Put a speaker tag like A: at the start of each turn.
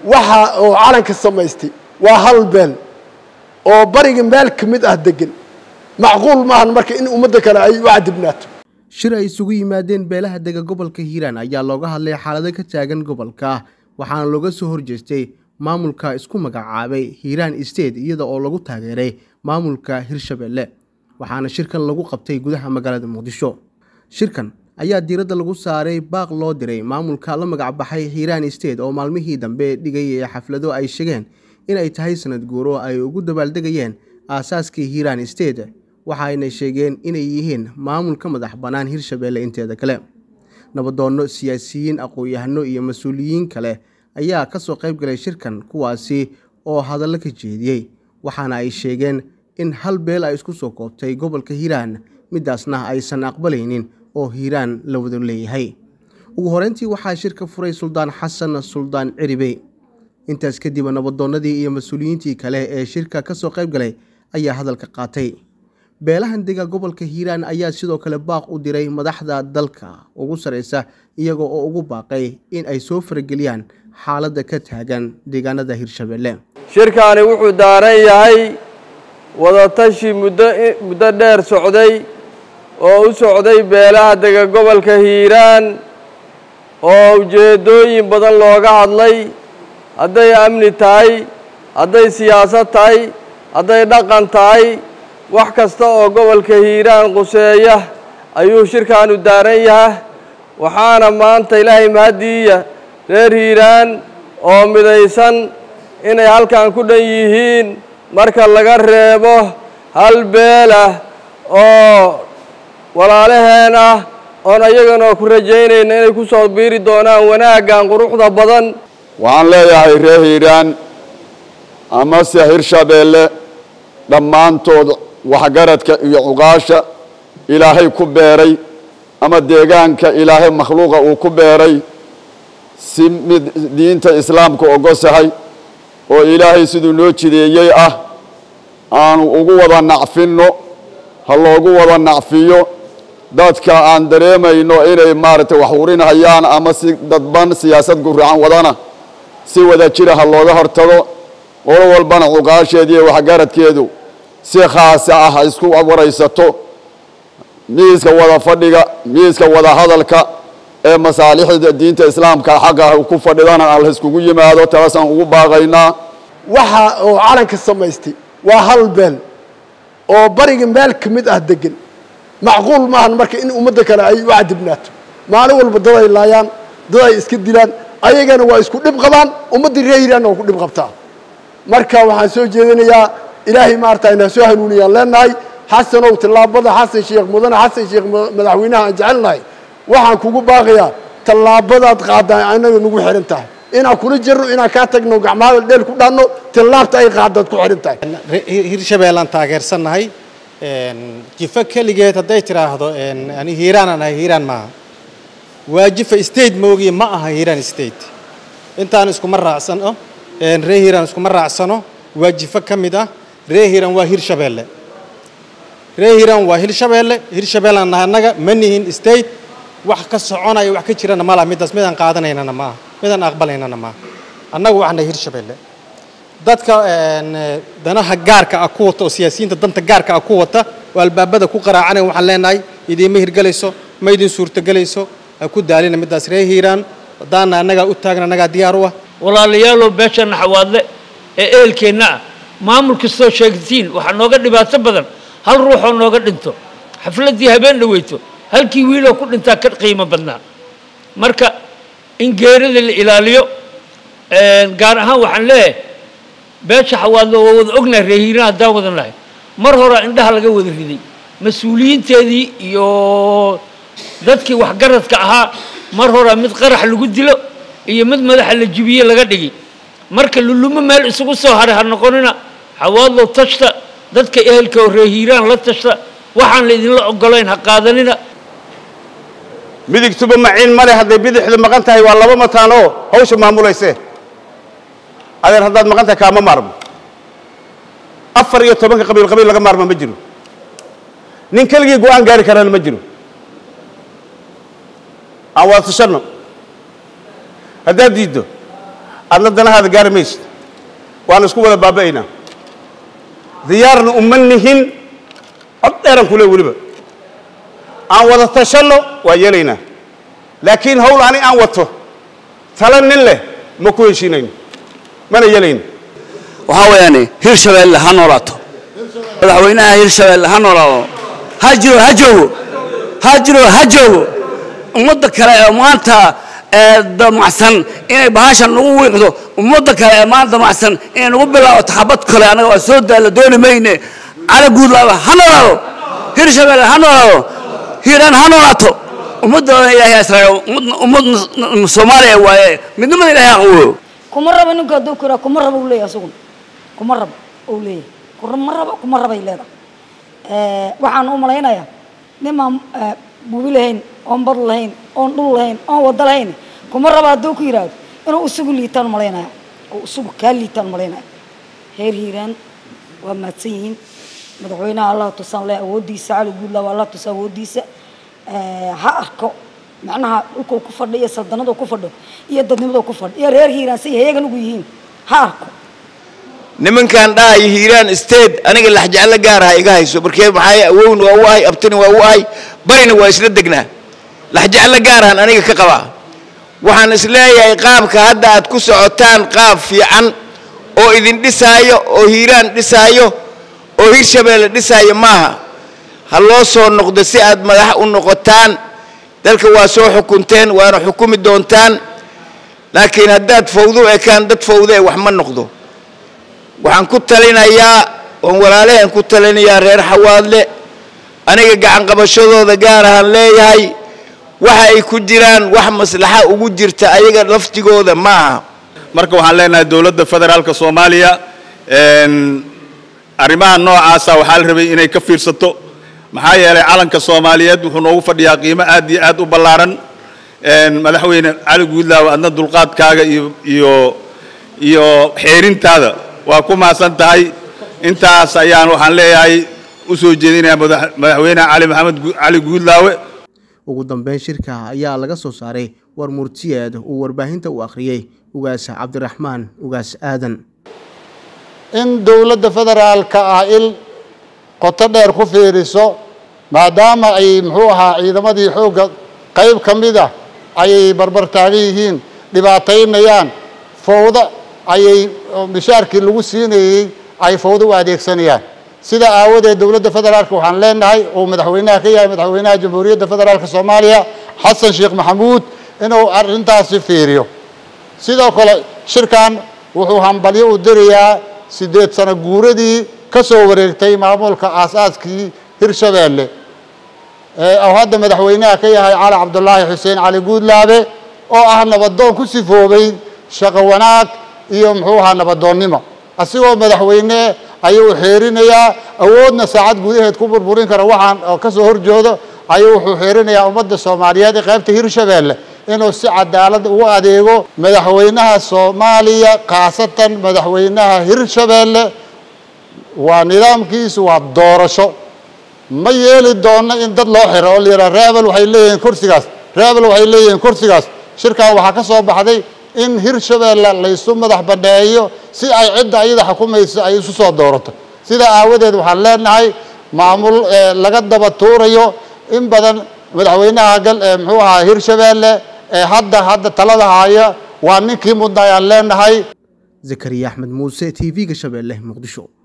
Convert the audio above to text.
A: waxa oo calanka samaystay waa hal beel oo bariga meel ka mid ah degan macquul maahan marka in ummadda kale ay u cadibnaato
B: shir ay isugu yimaadeen beelaha dega gobolka hiiraan ayaa looga hadlay xaalado ka taagan gobolka waxaana looga soo horjeestay maamulka isku magacaabay hiiraan state iyada oo lagu taageeray maamulka hirshabelle waxaana shirkan lagu qabtay gudaha magaalada muqdisho shirkan ayaa diiradda lagu saaray baaq loo diray maamulka la magacbaxay hiiraan state oo maalmihii dambe dhigayay xaflado ay sheegeen in ay tahay sanad guuro ay ugu dabaaldegayeen aasaaskii hiiraan state waxaayna sheegeen inay yihiin maamul ka madax bannaan hirshabelle inteeda kale nabadoonno siyaasiyiin aqoon-yahano iyo mas-uuliyiin kale ayaa ka soo qayb galay shirkan kuwaasi oo hadallo ka jeediyey waxaana ay sheegeen in hal beel ay isku soo koobtay gobolka hiiraan midaasna aysan aqbalaynin oo hiiraan la wada leeyahay ugu horeyntii waxaa shirka furay suldaan xasan suldaan ciribey intaas kadib nabadoonnadii iyo mas-uuliyiintii kale ee shirka ka soo qayb galay ayaa hadalka qaatay beelahan dega gobolka hiiraan ayaa sidoo kale baaq u diray madaxda dalka ugu sareysa iyaga oo ugu baaqay in ay soo farageliyaan xaaladda ka taagan deegaanada hirshabelle
C: shirkaani wuxuu daaran yahay wadatashi muddo muddo dheer socday oo u socday beelaha dega gobolka hiiraan oo ujeeddooyin badan looga hadlay hadday amni tahay hadday siyaasad tahay hadday dhaqan tahay wax kasta oo gobolka hiiraan quseeya ayuu shirkaanu daaran yahay waxaana maanta ilaahay mahaddiiya reer hiiraan oo midaysan inay halkan ku dhan yihiin marka laga reebo hal beel ah oo walaalaheen ah oon ayaganoo ku rajaynayna inay ku soo biiri doonaan wanaaggan quruxda badan
D: waxaan leeyahay reer hiiraan amase hirshabeelle dhammaantood waxgaradka iyo cuqaasha ilaahay ku beeray ama deegaanka ilaahay makhluuqa uu ku beeray si mid diinta islaamka ogosahay oo ilaahay siduu noo jideeyey ah aanu ugu wada nacfinno ha loogu wada nacfiyo dadka aan dareemayno inay maaragtay wax urinhayaan ama si dadban siyaasad guracan wadana si wada jira ha looga hortago qolo walbana cuqaasheeda iyo waxgaradkeedu si khaasa ah ha isku waraysato miiska wada fadhiga miiska wada hadalka ee masaalixda diinta islaamka xaqa ku fadhidana aan la iskugu yimaado taasaan ugu baaqaynaa
A: waxa oo calanka samaystay waa hal beel oo bariga meel ka mid ah degan macquul maahan marka in ummadda kale ay u cadibnaato maalin walba dad ay laayaan dad ay iska dilaan ayagana waa isku dhib qabaan ummaddii reer hiiraanna waa ku dhib qabtaa marka waxaan soo jeedinayaa ilaahay maarata inaa soo hanuuniyaan leenahay xasanow tallaabada xasan sheekh mudane xasan sheekh madaxweynaha aan jecelnahay waxaan kugu baaqayaa tallaabadaad qaadaan annaga nagu xihan tahay inaan kula jirno inaan kaa tagno gacmahada dheel ku dhaanno tallaabta ay qaadaad ku xihan tahay
E: hirshabeellaan taageersannahay jifo keligeed hadday tidhaahdo ani hiiraanaan ahay hiiraan maaha waa jifa state moogiye ma aha hiiraan state intaan iskuma raacsano ree hiiraan iskuma raacsano waa jifo ka mid ah ree hiiraan waa hirshabeelle ree hiiraan waa hirshabeelle hirshabeellaan nahay annaga ma nihin state wax ka soconaya wax ka jirana ma laha midaas midaan qaadanaynana maaha midaan aqbalaynana maaha annagu waxnahay hirshabeelle dadka danaha gaarka ah ku wata oo siyaasiyiinta danta gaarka ah ku wata oo albaabada ku qaraacanaya waxaan leenahay idiinma hirgelayso ma idin suurtogelayso ha ku daalina midaas ree hiiraan haddaana annagaa u taagna annagaa diyaar u ah
F: walaalayaalow beesha naxawaadle ee eelkeenna ah maamul kastoo sheegtiin waxaa nooga dhibaato badan hal ruuxoo nooga dhinto xafladdii habeen dhaweyto halkii wiiloo ku dhintaa ka qiimo badnaa marka in geerida la ilaaliyo gaar ahaan waxaan leeyahay beesha xawaadle waa wada ognahay reehiiraan haddaan wadan lahay mar horaa indhaha laga wada riday mas-uuliyiinteedii iyo dadkii waxgaradka ahaa mar horaa mid qarax lagu dilo iyo mid madaxa la jibiye laga dhigi marka lulumo meel isugu soo haray ha noqonina xawaadlow tashta dadka ehelka oo reehiiraan la tashta waxaan la idinla ogolayn ha qaadanina
G: midigtuba maciin male hadday bidixdu maqan tahay waa laba mataan oo hawsha maamulayse adeer haddaad maqan tahay kaama maarmo afar iyo tobanka qabiil qabiil laga maarmo ma jiro nin keligii go-aan gaari karana ma jiro aan wada tashanno haddaad diiddo adna danahaada gaari maysid waana isku wada baaba'aynaa diyaarna uma nihin cod dheeran kule weliba aan wada tashanno waa yeelaynaa laakiin hawl ani aan wato tala nin leh ma ku heshiinayno mana yeelayno
H: waxaa weeyaane hirshabeelle ha noolaato madaxweynaha hirshabeelle ha noolaado ha jiro ha joogo ha jiro ha joogo ummadda kale ee maanta ee damacsan inay bahashan nagu wiiqdo ummadda kale ee maanta damacsan inay nagu bilaabato xabad kale annaga waa soo daalla dooni mayne cali guudlaaba ha noolaado hirshabeelle ha noolaado hiiraan ha noolaato ummaddoona ilaahay asraaco ummad soomaaliya waaye midnimada ilaahay aqwo
I: kuma rabo ninka hadduu ku yidhaha kuma rabo uu leeyahay asaguna kuma rabo uu leeyahay kuma rabo kuma rabay leedahay waxaan u malaynayaa nimaan bubi lahayn oon bar lahayn oon dhul lahayn oon wado lahayn kuma rabo hadduu ku yidhaahdo inuu isugu liitaan malaynaya oo isugu kaa liitaan malaynaya heer hiiraan waa mahadsan yihiin madaxweynaha allah tusaan leh awooddiisa cali guudlaa waa allah tusa awooddiisa ha arko macnaha dhulkuu ku fadho iyo saldanaduu ku fadho iyo dadnimaduu ku fadho iyo reer hiiraan say heyagan ugu yihiin ha arko
J: nimankan dhahayo hiiraan state aniga laxjeclo gaaraha iga hayso markee maxaa awowna waa u ahay abtina waa u ahay barina waa isla degnaa laxjeclo gaarahan aniga ka qabaa waxaan isleeyahay qaabka hadda aad ku socotaan qaab fiican oo idin dhisaayo oo hiiraan dhisaayo oo hirshabeelle dhisaayo maaha ha loo soo noqdo si aad madax u noqotaan dalka waa soo xukunteen waana xukumi doontaan laakiin haddaad fawdo ekaan dad fawdo ee wax ma noqdo waxaan ku talinayaa oon walaalaheen ku talinayaa reer xawaadle aniga gacan qabashadooda gaar ahaan leeyahay waxa ay ku jiraan wax maslaxa ugu jirta ayaga laftigooda ma aha
K: marka waxaan leenahay dowladda federaalka soomaaliya arrimaha noocaasa waxaa la rabay inay ka fiirsato maxaa yeelay calanka soomaaliyeed wuxuu noogu fadhiyaa qiimo aad iyo aad u ballaaran madaxweyne cali guudlaaw adna dulqaadkaaga iyo iyo iyo xeerintaada waa ku mahadsan tahay intaas ayaan waxaan leeyahay u soo jeedinayaa madaxweyne cali maxamed cali guudlaawe
B: ugu dambeyn shirka ayaa laga soo saaray war murtiyeed uu warbaahinta u akhriyey ugaas cabdiraxmaan ugaas aadan
L: in dowladda federaalka ah il qoto dheer ku fiiriso maadaama ay muxuu ahaa ciidamadii xoogga qayb ka mid ah ayay barbar taagan yihiin dhibaataynayaan fowda ayay mishaarkii lagu siinayey ay fowdo u adeegsanayaan sida aawadeed dowladda federaalka waxaan leenahay uu madaxweynaha ka yahay madaxweynaha jamhuuriyadda federaalka soomaaliya xasan sheekh maxamuud inuu arrintaasi fiiriyo sidoo kale shirkan wuxuu hambalyo u dirayaa siddeed sano guuradii ka soo wareegtay maamulka aas-aaskii hirshabeelle oo hadda madaxweynaha ka yahay cali cabdulaahi xuseen cali guudlaabe oo ah nabadoon ku sifoobay shaqo wanaag iyo muxuu ahaa nabadoonnimo asigoo madaxweyne ayuu xeerinayaa awoodna saacad gudaheed ku burburin kara waxaan ka soo horjoodo ayuu wuxuu xeerinayaa ummadda soomaaliyeed ee qaybta hirshabeelle inuu si cadaalad ugu adeego madaxweynaha soomaaliya khaasatan madaxweynaha hirshabeelle waa nidaamkiisu waa doorasho ma yeeli doonno in dad loo xiro oo la yidhaha reebel waxay leeyihiin kursigaas reebel waxay leeyihiin kursigaas shirkan waxaa ka soo baxday in hirshabeelle laysu madax bandheeyo si ay cidda ayada xukumayso ay isu soo doorato sidaa aawadeed waxaan leenahay maamul laga daba tuurayo in badan madaxweynaha gal muxuu ahaa hirshabeelle ee hadda hadda talada haya waa ninkii mudna ayaan leenahay
B: zakariya axmed muuse t v-ga shabeelle muqdisho